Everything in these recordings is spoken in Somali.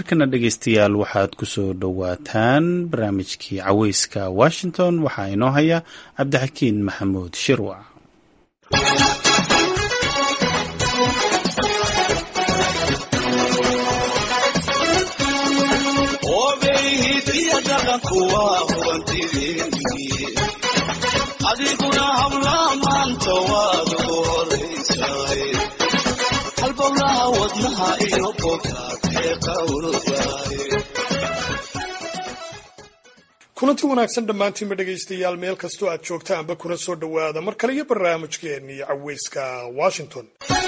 markana dhegaystayaal waxaad ku soo dhowaataan barnaamijkii caweyska washington waxaa inoo haya cabdixakiin maxamuud shirwac adiguna habla maanta waad ugu horaysaay halbowlaha wadnaha iyo bogaadee qawrdaay kulanti wanaagsan dhammaantiinba dhegaystayaal meel kastoo aad joogtaanba kuna soo dhowaada mar kale iyo barnaamijkeennii caweyska washington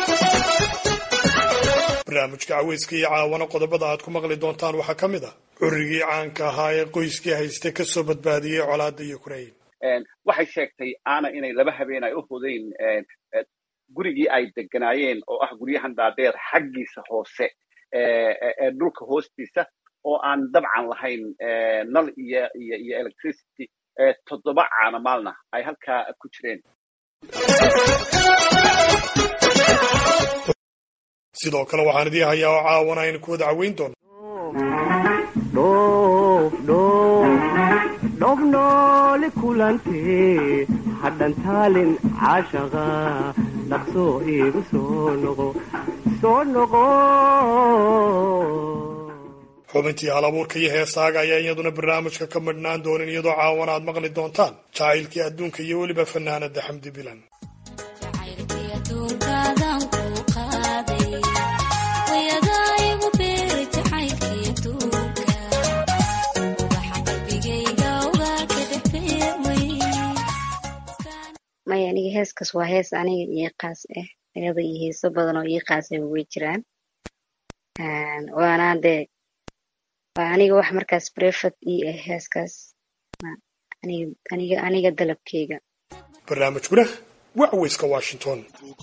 barnaamijka caweyska iyo caawana qodobada aad ku maqli doontaan waxaa ka mid a curigii caanka ahaa ee qoyskii hayste kasoo badbaadiyey colaada ukrain waxay sheegtay aana inay laba habeen ay u hudayn gurigii ay deganaayeen oo ah guryahan dhaadheer xaggiisa hoose ee dhulka hoostiisa oo aan dabcan lahayn nal iyo iyo iyo electricity toddoba caana maalna ay halkaa ku jireen sidoo kale waxaan idii hayaa oo caawana aynu ku wada caweyn doono dhobnooli kulantee hadhantaalin caashaqa dhaqsoo iigu soo noqo soo noqo xubintii hal abuurka iyo heesaaga ayaa iyaduna barnaamijka ka midhnaan doonin iyadoo caawana aad maqli doontaan jacaylkii adduunka iyo weliba fanaanada xamdi bilan maya aniga heeskas waa hees aniga ii qaas ah ayada iyo heeso badan oo ii qaasaba way jiraan waana dee waa aniga wax markaas brefat ii ah heeskaas aniga aniga dalabkeyga barnaamijkuna waa caweyska washington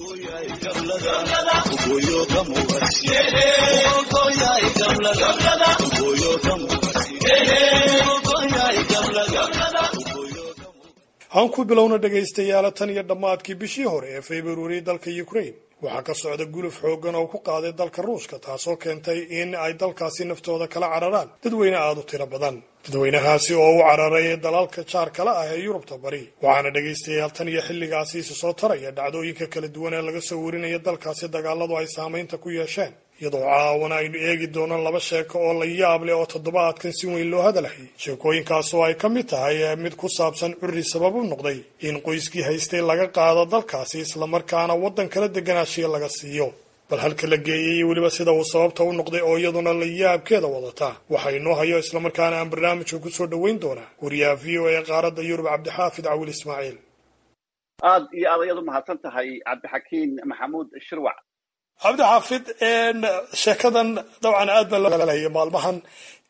aan ku bilowna dhegaystayaala tan iyo dhammaadkii bishii hore ee februari dalka ukrain waxaa ka socda guluf xooggan oo ku qaaday dalka ruushka taasoo keentay in ay dalkaasi naftooda kala cararaan dadweyne aada u tiro badan dadweynahaasi oo u cararay dalalka jaar kale ah ee yurubta bari waxaana dhegaystayaal tan iyo xilligaasi isu soo taraya dhacdooyinka kala duwan ee laga soo warinaya dalkaasi dagaaladu ay saamaynta ku yeesheen iyadoo caawana aynu eegi doonaan laba sheeko oo la yaab leh oo toddobaadkan si weyn loo hadalhayay sheekooyinkaas oo ay ka mid tahay mid ku saabsan curri sabab u noqday in qoyskii haystay laga qaado dalkaasi islamarkaana waddan kala deganaashiya laga siiyo bal halka la geeyey iyo weliba sida uu sababta u noqday oo iyaduna la yaabkeeda wadata waxa inoo hayo islamarkaana aan barnaamijka ku soo dhoweyn doonaa wariyaha v o ee qaaradda yurub cabdixaafid cawil ismaaciil aad iyo aad ayaad u mahadsan tahay cabdixakiin maxamuud shirwac cabdixaafid sheekadan dabcan aad baa loo hadalhaya maalmahan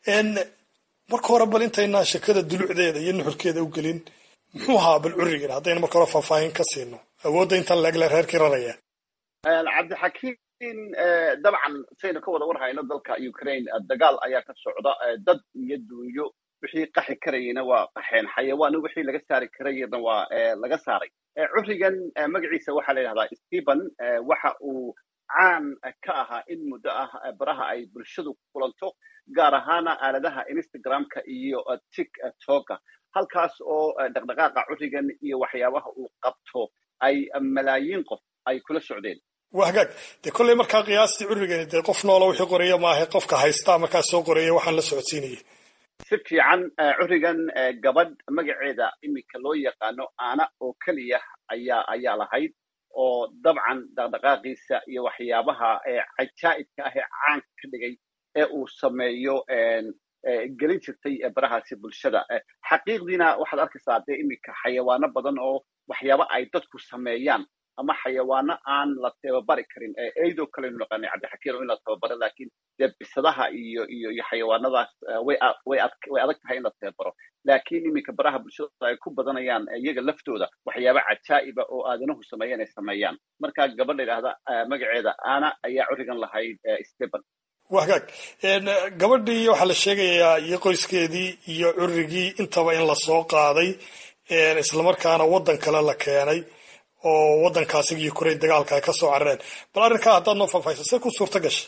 marka hore bal intaynaa sheekada dulucdeeda iyo nuxurkeeda u gelin muxuu ahaa bal currigan haddayna marka hore faahfaahin ka siino awoodda intan leegle reerkii raraya cabdixakiin dabcan saynu ka wada warhayno dalka ukraine dagaal ayaa ka socda dad iyo dunyo wixii qaxi karayena waa qaxeen xayawaano wixii laga saari karayena waa laga saaray currigan magaciisa waxaa la yidhahdaa stephen waxa uu caan ka ahaa in muddo ah baraha ay bulshadu kulanto gaar ahaana aaladaha instagramka iyo tiktoka halkaas oo dhaqdhaqaaqa currigan iyo waxyaabaha uu qabto ay malaayiin qof ay kula socdeen waa hagaag dee kolley markaa qiyaastii currigani dee qof noola wixii qoraya maaha qofka haystaa markaa soo qoraya waxaan la socodsiinayay si fiican currigan gabadh magaceeda iminka loo yaqaano aana oo keliya ayaa ayaa lahayd oo dabcan dhaqdhaqaaqiisa iyo waxyaabaha cajaa'ibka ah ee caanka ka dhigay ee uu sameeyo gelin jirtay barahaasi bulshada xaqiiqdiina waxaad arkaysaa dee iminka xayawaano badan oo waxyaaba ay dadku sameeyaan ama xayawaano aan la tababari karin eidoo kalenu naqaanay cabdixakiin oo in la tababaro laakiin dee bisadaha iyo iyo iyo xayawaanadaas way way way adag tahay in la tababaro laakiin iminka baraha bulshada ay ku badanayaan iyaga laftooda waxyaaba cajaa'iba oo aadanuhu sameeyeen ay sameeyaan marka gabadha yidhaahda magaceeda ana ayaa currigan lahayd stephen waa hagaag gabadhii waxaa la sheegayaa iyo qoyskeedii iyo currigii intaba in lasoo qaaday islamarkaana waddan kale la keenay oo waddankaasigi ukrain dagaalka ay ka soo carareen bal arrinkaa haddaad noo faahfahisa see ku suurta gashay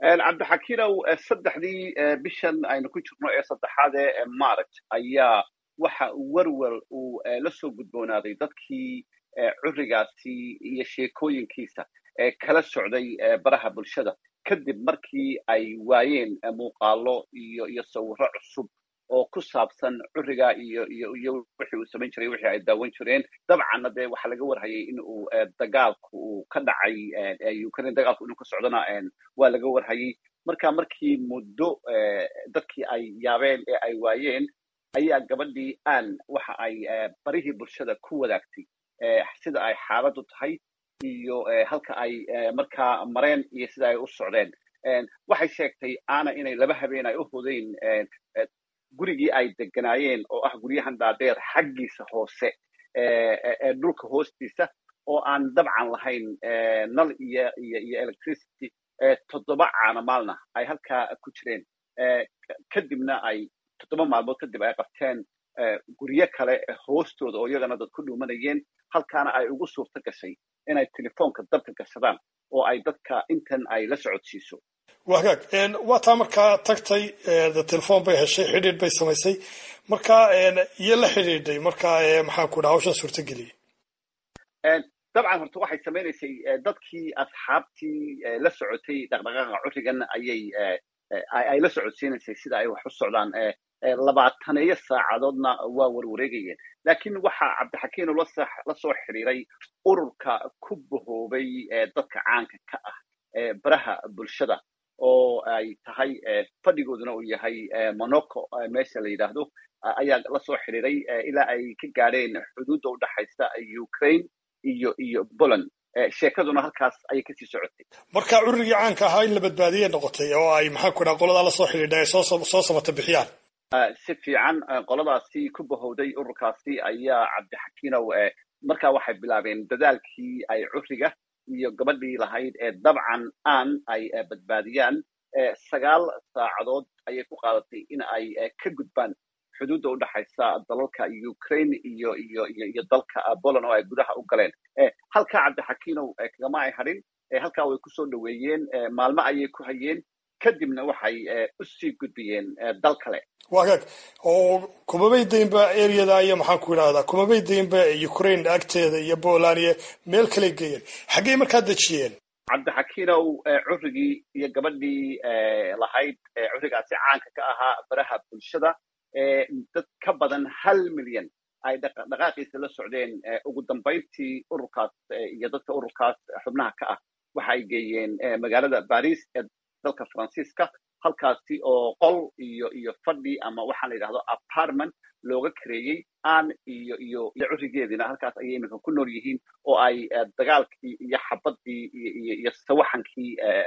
cabdixakiinow saddexdii bishan aynu ku jirno ee saddexaad ee march ayaa waxa werwer uu la soo gudboonaaday dadkii curigaasi iyo sheekooyinkiisa ee kala socday baraha bulshada kadib markii ay waayeen muuqaalo iyo iyo sawirro cusub oo ku saabsan curiga iyo iyo iyo wixii uu samayn jiray wixii ay daawan jireen dabcanna dee waxaa laga warhayay in uu dagaalku uu ka dhacay ukraine dagaalku inuu ka socdona waa laga warhayay marka markii muddo dadkii ay yaabeen ee ay waayeen ayaa gabadhii aan waxa ay barihii bulshada ku wadaagtay sida ay xaaladdu tahay iyo halka ay markaa mareen iyo sida ay u socdeen waxay sheegtay ana inay laba habeen ay u hodeen gurigii ay deganaayeen oo ah guryahan dhaadheer xaggiisa hoose ee dhulka hoostiisa oo aan dabcan lahayn nal iyo iyo iyo electricity toddoba caana maalna ay halkaa ku jireen kadibna ay toddoba maalmood kadib ay qabteen guryo kale hoostooda oo iyagana dad ku dhuumanayeen halkaana ay ugu suurto gashay inay telefoonka dabka gashadaan oo ay dadka intan ay la socodsiiso wagaag waa taa markaa tagtay telefoon bay heshay xidhiidh bay samaysay markaa iyo la xidhiidhay markaa maxaan ku dhaha hawshan suurtageliyey dabcan horta waxay samaynaysay dadkii asxaabtii la socotay dhaqdhaqaaqa curigan ayay ay la socodsiinaysay sida ay wax u socdaan labaataneeyo saacadoodna waa warwareegayeen laakiin waxaa cabdixakiinu la soo xidhiiray ururka ku bahoobay dadka caanka ka ah baraha bulshada oo ay tahay fadhigooduna uu yahay monaco meesha la yidhaahdo ayaa la soo xidhiiray ilaa ay ka gaadheen xuduudda u dhaxaysa ukraine iyo iyo poland sheekaduna halkaas ayay kasii socotay marka curigii caanka ahaa in la badbaadiyay noqotay oo ay maxaan ku dhaha qoladaa lasoo xidhiidha ay soo samata bixiyaan si fiican qoladaasi ku bahowday ururkaasi ayaa cabdixakiinow markaa waxay bilaabeen dadaalkii ay curiga iyo gabadhii lahayd ee dabcan aan ay badbaadiyaan sagaal saacadood ayay ku qaadatay in ay ka gudbaan xuduudda u dhaxaysa dalalka ukraine iyo iyo iyo iyo dalka poland oo ay gudaha u galeen halkaa cabdixakiinow kagama ay hadhin halkaa way kusoo dhoweeyeen maalmo ayay ku hayeen kadibna waxay u sii gudbiyeen dal kale wagaag oo kumabay daynba areada iyo maxaan ku idhahdaa kumabay daynba ukraine agteeda iyo poland iyo meel kale geeyeen xaggey markaa dejiyeen cabdixakiinow curigii iyo gabadhii lahayd curigaasi caanka ka ahaa baraha bulshada dad ka badan hal milyan ay dhaqaaqiisa la socdeen ugu dambayntii ururkaas iyo dadka ururkaas xubnaha ka ah waxa ay geeyeen magaalada baris ee dalka faransiiska halkaasi oo qol iyo iyo fadhi ama waxaa la yidhahdo apartment looga kareeyey aan iyo iyo iyo curigeedina halkaas ayay iminka ku nool yihiin oo ay dagaalkii iyo xabadii iyo iyo sawaxankii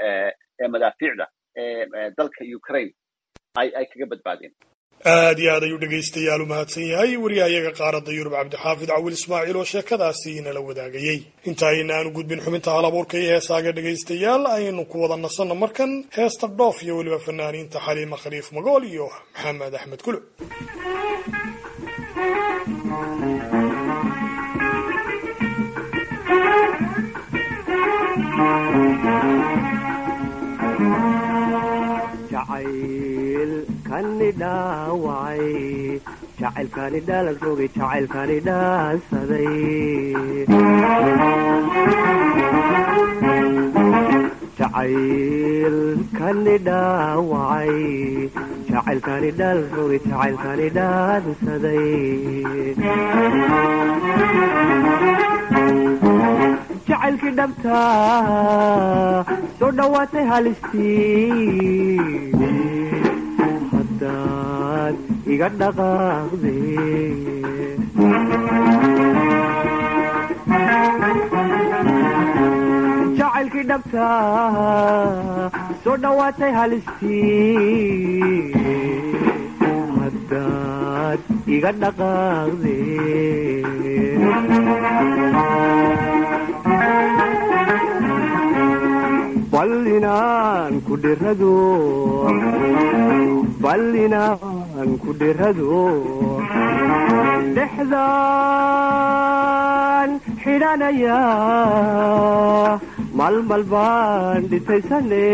madaafiicda dalka ukraine ay ay kaga badbaadeen aad iyo aad ayuu dhegaystayaal u mahadsan yahay wariyahayaga qaaradda yurub cabdixaafid cawil ismaaciil oo sheekadaasi inala wadaagayey inta ayna aanu gudbin xubinta hal abuurka iyo heesaaga dhegaystayaal ayaynu ku wada nasanno markan heesta dhoof iyo weliba fanaaniinta xaliima khaliif magool iyo maxamed axmed kulo jacaylkani dhaawacay jacaylkani dhaalan rogay jacaylkani dhaansaday jacaylkani dhaawacay jacaylkani dhaalan rogay jacaylkani dhaansaday jacaylkii dhabta soo dhowaatay halistii haddaad iga dhaqaaqde jacaylkii dhabta soo dhowaatay halistii haddaad iga dhaqaaqde bal inaan ku dhirado bal inaan ku dhirado dhexdaan xidhanaya malmal baan dhisaysane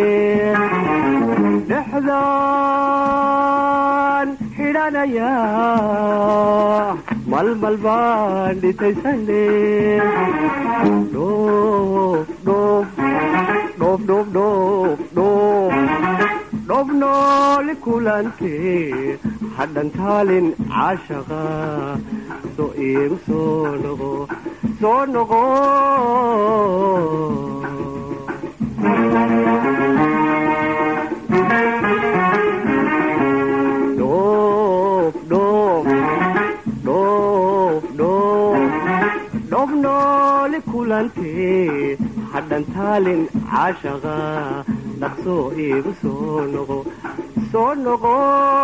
dhexdaan xidhanaya malmal baan dhisaysane dhoof dhoof dhoof dhoof dhoof dhoof dhoof nooli kulantee hadhan taalin caashaqa soo iigu soo noqo soo noqo dhoof dhoof dhoof dhoof dhoof nooli kulantee hadhan taalin caashaqa dhaqsoo iigu soo noqo soo noqo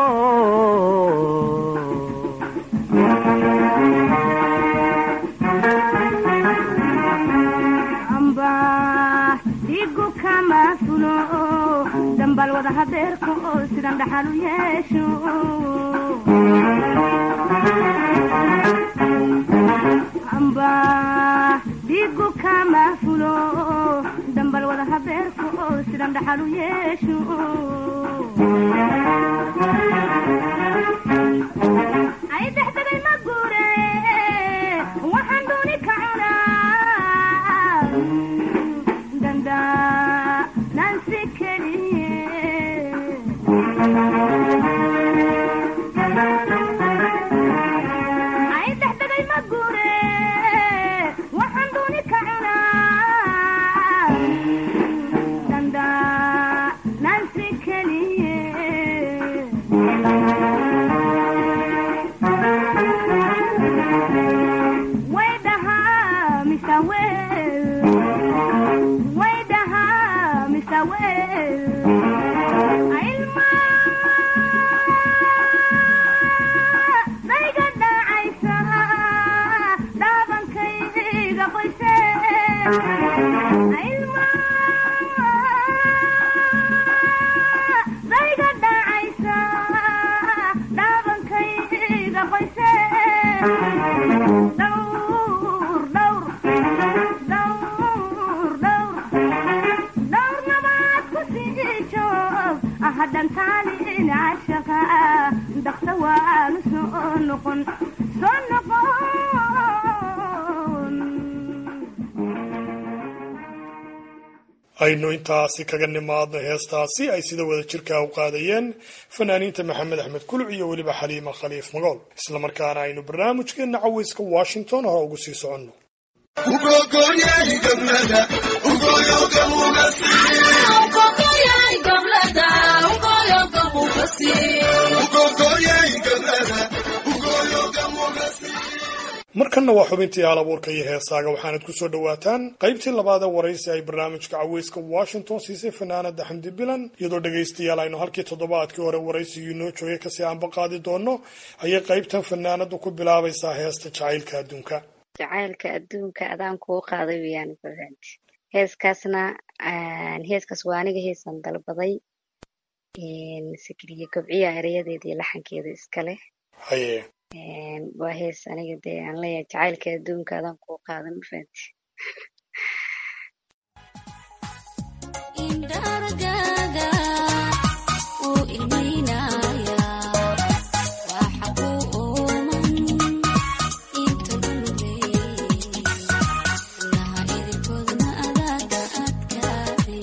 amba dhigu kama fulo dambal wada hadeerka oo sidan dhaxal u yeesho amba dhigu kama fulo dambal wada hadeerka oo sidan dhaxal u yeesho ay dexdegay ma guure waxaan dooni ka cunaa danda nansi keliye ay dexdegay ma guure waxaan dooni ka cunaa danda nansi keliye Waydaha Mr. Well Waydaha Mr. Well Ilma Dayga dhacaysa Dhaabankayga qoyse Ilma Dayga dhacaysa Dhaabankayga qoyse dhowr dhowr dhowr dhowr dhowr nabaad ku sii joog hadhan taalin cashaqa dhaqsa waanu soo noqon soo noqon aynu intaasi kaga nimaadno heestaasi ay sida wada jirkaa u qaadayeen fanaaniinta maxamed axmed kuluc iyo weliba xaliima khaliif magool islamarkaana aynu barnaamijkeenna caweyska washington hore ugu sii soconno markanna waa xubintii hal abuurka iyo heesaaga waxaanad ku soo dhowaataan qaybtii labaad ee waraysi ay barnaamijka caweyska washington siisay fanaanada xamdi bilan iyadoo dhegaystayaal aynu halkii toddobaadkii hore waraysigii noo joogay kasii aanba qaadi doono ayay qaybtan fanaanadu ku bilaabaysaa heesta jacaylka adduunka jacaylka adduunka adaan kuu qaaday weyaan fahanti heeskaasna heeskaas waa aniga heesan dalbaday sikriye gobciya erayadeeda iyo laxankeeda iska leh haye waa hees aniga dee aan leeyahay jacaylka adduunka adaan kuu qaadan ma fahanti indharagaaga uu ilmaynaya waxa ku ooman inta dhulugay laha idinkoodna adaaga adkaaday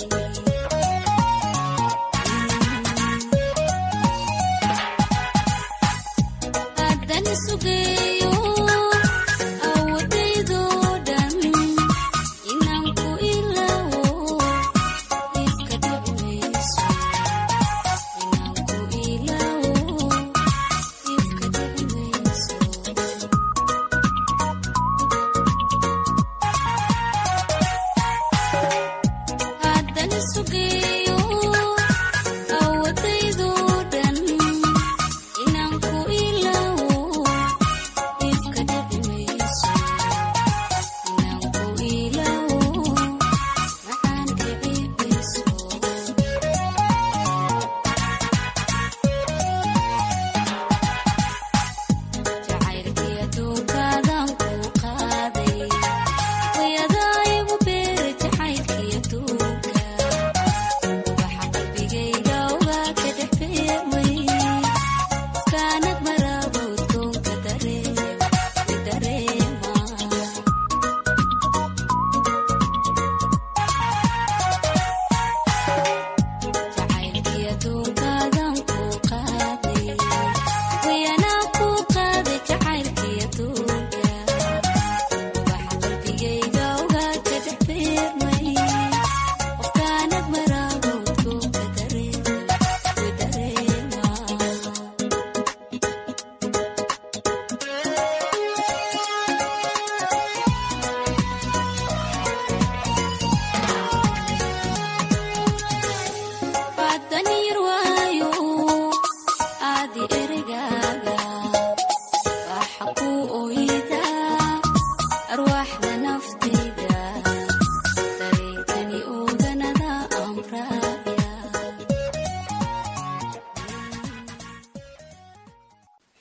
haddan sugeeyo awodaydoo dhan inaan ku ilaawo iska dhicmayso inaan ku ilaawo iska dhicmayso haddan sugeeyo awodaydoo dhan inaan ku ilaawo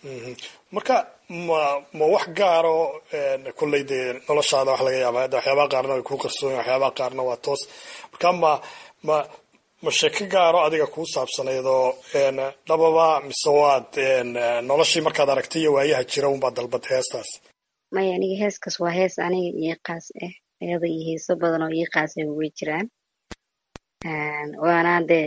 Mhm. marka ma ma wax gaaro kolley dee noloshaada wax laga yaaba hadda waxyaabaha qaarna way kuu qarsoon waxyaabaha qaarna waa toos marka ma ma ma sheeko gaaro adiga kuu saabsanaydoo een, dhababa mise waad een, noloshii markaad aragtay iyo waayaha jira unbaad dalbad heestaas maya aniga heeskaas waa hees aniga ii qaas ah iyada iyo heeso badan oo ii qaas ah way jiraan Een, waana dee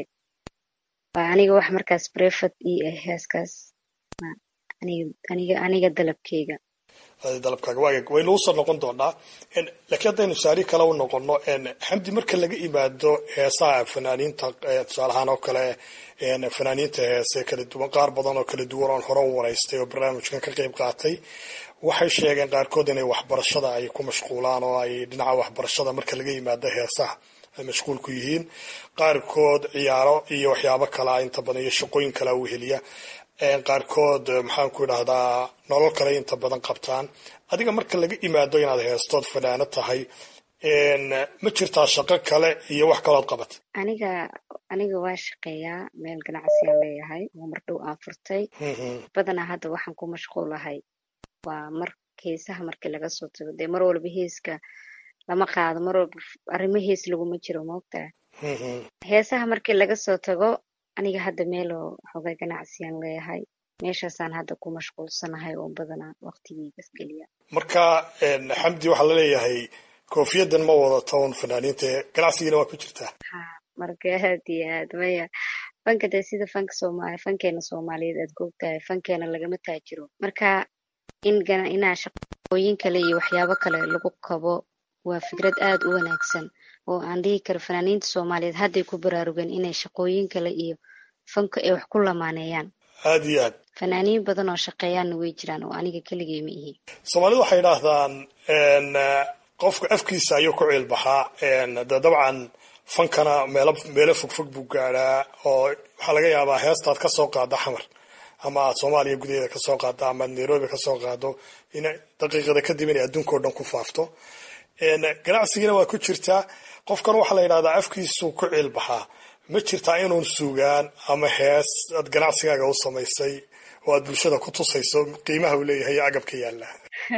waa aniga wax markaas brefad ii ah heeskaas Ma- aniga aniga aniga dalabkeyga Adi dalabkaaga waaya waynu usoo noqon doonaa En, laakiin haddaynu saari kale u noqono en, xamdi marka laga imaado heesaha fanaaniinta eh, tusaale ahaan oo kale en, fanaaniinta heese kala duwan qaar badan oo kala duwan oon hore u waraystay oo barnaamijkan ka qayb qaatay waxay sheegeen qaarkood inay waxbarashada ay ku mashquulaan oo ay dhinaca waxbarashada marka laga yimaado heesaha ay mashquul ku yihiin qaarkood ciyaaro iyo waxyaabo kale ah inta badan iyo shaqooyin kale u heliya En, qaarkood eh, maxaan ku idhahdaa nolol kale inta badan qabtaan adiga marka laga imaado inaad heestood fanaano tahay en, ma jirtaa shaqo kale iyo wax kalood qabat aniga aniga waa shaqeeyaa meel ganacsiyaan leeyahay oo mar dhow aan furtay Mhm. badanaa hadda waxaan ku mashquulahay waa mar heesaha markii laga soo tago dee mar walba heeska lama qaado mar walba f- arrimo hees laguma jiro moogtaa Mhm. heesaha markii laga soo tago aniga hadda meeloo xogay ganacsiyaan leeyahay meeshaasaan hadda ku mashquulsanahay oo badanaa waqtigeygas geliya marka en, xamdi waxaa laleeyahay koofiyadan ma wadato un fanaaniinta ganacsigiina waa ku jirtaa haa marka aad iyo aad maya fanka dee sida fanka soomaali fankeena soomaaliyeed aad googtahay fankeena lagama taajiro marka in gana inaa shaqooyin kale iyo waxyaabo kale lagu kabo waa fikrad aad u wanaagsan oo aan dhihi karo fanaaniinta soomaaliyeed hadday ku baraarugeen inay shaqooyin kale iyo fanka ay wax ku lamaaneeyaan aada iyo aad fanaaniin badan oo shaqeeyaanna way jiraan oo aniga keligay ma ihi soomaalidu waxay idhaahdaan en, eh, qofka afkiisa ayuu ku ciilbaxaa en, de dabcan fankana meelo meelo fogfog buu gaadhaa oo waxaa laga yaabaa heestaad ka soo qaada xamar ama aad soomaaliya gudaheeda ka soo qaado ama aad nairobi ka soo qaado in daqiiqada kadib inay adduunkao dhan ku faafto En, ganacsigiina waa ku jirtaa qofkan waxaa la yidhahdaa afkiisuu ku ciilbaxaa ma jirtaa inuun sugaan ama hees aad ganacsigaaga u samaysay oo aad bulshada ku tusayso qiimaha uu leeyahay iyo agabka yaalla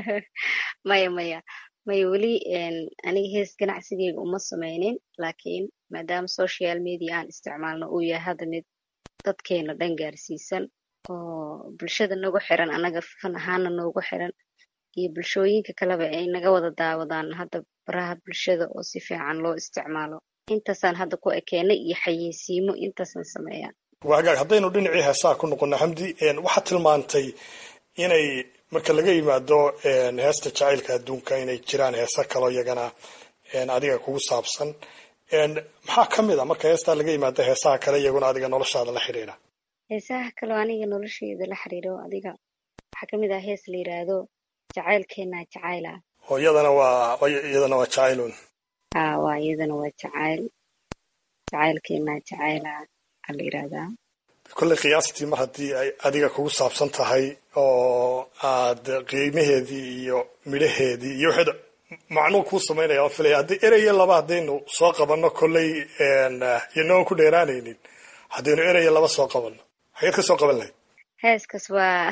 maya maya maya weli en, aniga hees ganacsigeyga uma sameynin laakiin maadaama social media aan isticmaalno uu yahay hadda mid dadkeena dhan gaarsiisan oo bulshada nagu xiran anaga fan ahaana noogu xiran iyo bulshooyinka kaleba ay naga wada daawadaan hadda baraha bulshada oo si fiican loo isticmaalo intaasaan hadda ku ekeenay iyo xayeysiimo intaasaan sameeyaa waa hagaag haddaynu dhinacii heesaha ku noqono xamdi en, waxaad tilmaantay inay marka laga yimaado en, heesta jacaylka adduunka inay jiraan heesa kaloo iyagana en, adiga kugu saabsan En, maxaa ka mid a marka heestaa laga yimaado heesaha kale iyaguna adiga noloshaada la xidhiidha heesaha kaloo aniga nolosheyda la xiriiro adiga waxaa kamid ah hees la yiraahdo jacaylkeena jacayla oo iyadana waa iyadana waa jacaylun haa waa iyadana waa jacayl jacaylkeena jacayla aa la yirahdaa kolley qiyaastii mar haddii ay adiga kugu saabsan tahay oo aad qiimaheedii iyo midhaheedii iyo waxaad macnuu kuu samaynaya oo filaya haddii ereye laba haddaynu soo qabanno kolley iyanoon ku dheeraanaynin haddaynu ereye laba soo qabanno xageed ka soo qaban lahayd heeskas waa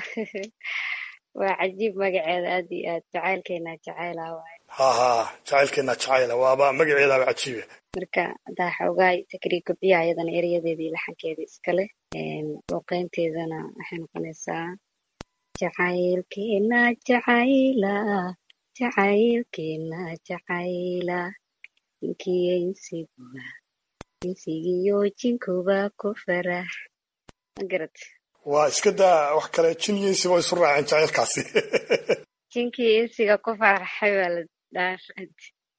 waa cajiib magaceeda aad iyo aad jacaylkeena jacayla waaye ha ha jacaylkeena jacayla waaba magaceedaaba cajiibe marka haddaa xoogaa takriir kobciya ayadana erayadeeda iyo laxankeeda iskale luuqeynteedana waxay noqonaysaa jacaylkeena jacayla jacaylkeena jacayla inkiyo insiguba insigiyo jinkuba ku farax magarad waa iska daa wax kale jin iyo insiba isu raaceen jacaylkaasi jinkii insiga ku faraxay baa la dhaafad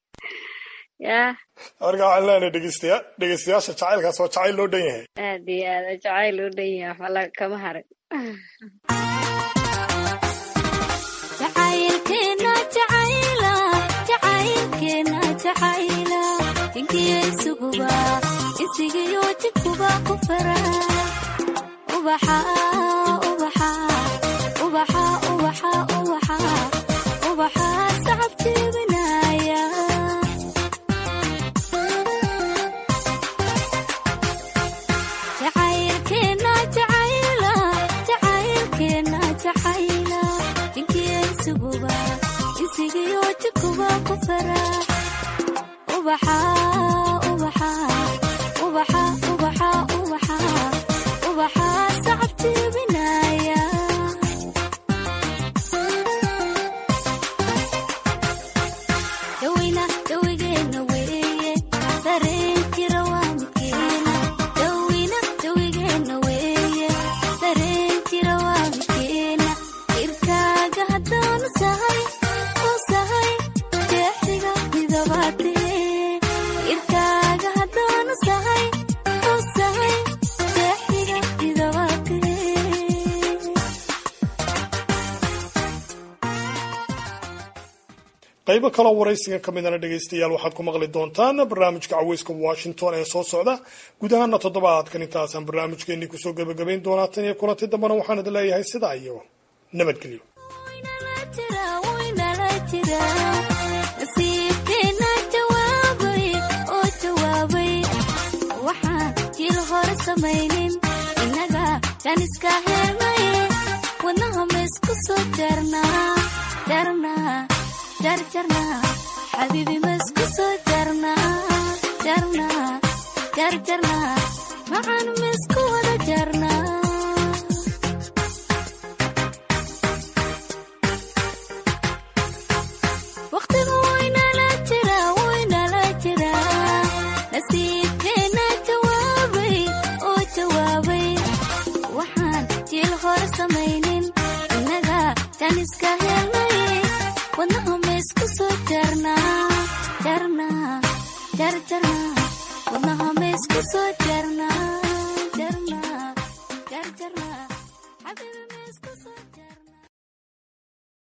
yaa marka waxaan leenahay dhegeystayaa dhegeystayaasha jacaylkaas waa jacayl loo dhan yahay aad iyo aad jacayl u dhan yahay waxba la kama harin jacaylkeena jacayla jacaylkeena jacayla inkiyo isuguba insigiyo jidkuba ku fara ubaxa ubaxa ubaxa ubaxa ubaxa ubaxa sacab jibinaya jacaylkeena jacayla jacaylkeena jacayla isuguba isigiyo jikuba ku farax ubaxa ubaxa ubaxa ubaxa ubaxa ubaxa sacab jibinaya daweyna dawigeena weeye dareenkira waa midkeena daweyna dawigeena weeye dareenkira waa midkeena irkaaga haddaanu sahay u sahay jeexiga midabaatee irkaaga haddaanu sahay u sahay jeexiga midabaatee qaybo kaloo waraysigan ka midana dhegaystayaal waxaad ku maqli doontaan barnaamijka caweyska washington ee soo socda guud ahaana toddobaadkan intaasaan barnaamijkeenii kusoo gebagabayn doonaa tan iyo kulanti dambana waxaan idin leeyahay sidaa iyo nabadgelyo nasiibkeena jawaabay oo jawaabay waxaan jil hore samaynin innaga kan iska helnay wadnaha ma isku soo jarnaa jarnaa jarjarnaa xabiibi ma isku soo jarnaa jarnaa jarjarnaa macaan ma isku wada jarnaa waqtigu waynala jira waynala jira nasiibkeena jawaabay oo jawaabay waxaan jil hore samaynin innaga kan iska helnay wadnaha ma isku soo jarnaa jarnaa jarjarnaa wadnaha ma isku soo jarnaa